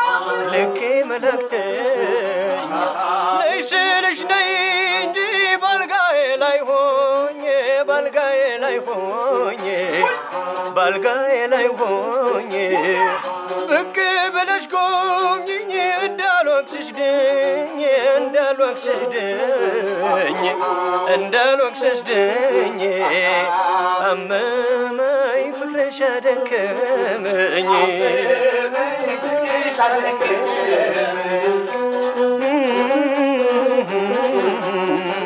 ልኬ መለክተኝ ነይ ስልሽ ነይ እንጂ ባልጋዬ ላይ ሆኜ ባልጋዬ ላይ ሆኜ ባልጋዬ ላይ ሆኜ ብቅ ብለሽ ጎብኝኝ እንዳልወቅስሽ ድኝ እንዳልወቅስሽ ድኝ እንዳልወቅስሽ ድኝ አመመኝ ፍቅርሽ አደከመኝ